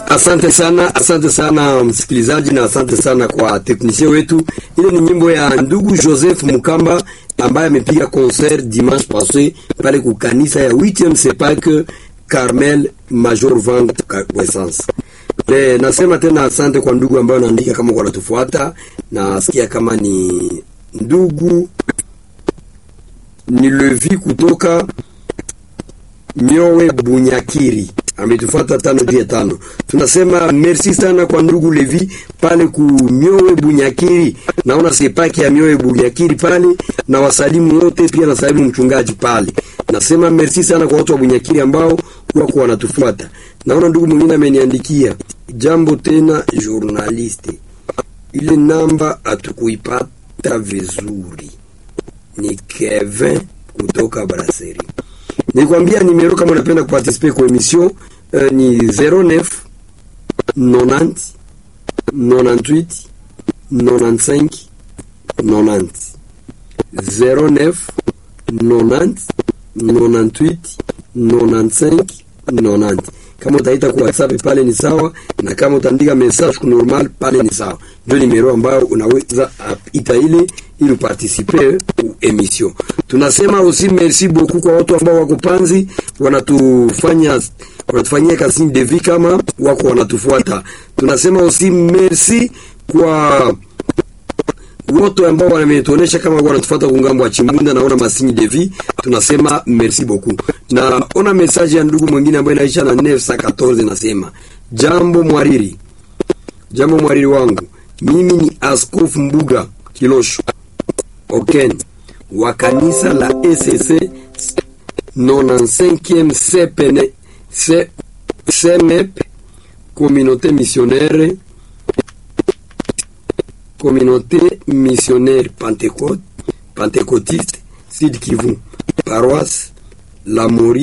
Asante sana, asante sana msikilizaji, na asante sana kwa teknisia wetu. Ile ni nyimbo ya ndugu Joseph Mukamba ambaye amepiga concert dimanche passé pale ku kanisa ya 8e Sepak Carmel Major Vang Essence. E, nasema tena asante kwa ndugu ambayo naandika kama kwa natufuata, nasikia kama ni ndugu ni Levi kutoka Miowe Bunyakiri ametufuata tano dia tano. Tunasema merci sana kwa ndugu Levi pale ku Miowe Bunyakiri, naona sepaki ya Miowe Bunyakiri pale, na wasalimu wote pia na salimu mchungaji pale. Nasema merci sana kwa watu wa Bunyakiri ambao wako wanatufuata. Naona ndugu mwingine ameniandikia jambo tena, journaliste, ile namba hatukuipata vizuri. Ni Kevin kutoka Brasserie. Nikwambia nimero kama unapenda kuparticiper kwa emission uh, ni 09 90 98 95 90 09 90 98 95 90. Kama utaita kwa WhatsApp pale ni sawa, na kama utaandika message kwa normal pale ni sawa. Ndio nimero ambayo unaweza ita ile ili uparticipe ku emission. Tunasema aussi merci beaucoup kwa watu ambao wako Panzi wanatufanya wanatufanyia kasi de vie kama wako wanatufuata. Tunasema aussi merci kwa wote ambao wametuonesha kama wanatufuata kungambo wa Chimbunda, naona masini de vie, tunasema merci beaucoup. Na ona message ya ndugu mwingine ambaye inaisha na 914 nasema jambo mwariri, jambo mwariri wangu, mimi ni Askofu Mbuga Kilosho Oken wa kanisa la ECC 95e CPN CMEP communauté missionnaire communauté missionnaire Pentecôte Pentecôtiste Sud Kivu paroisse La Mori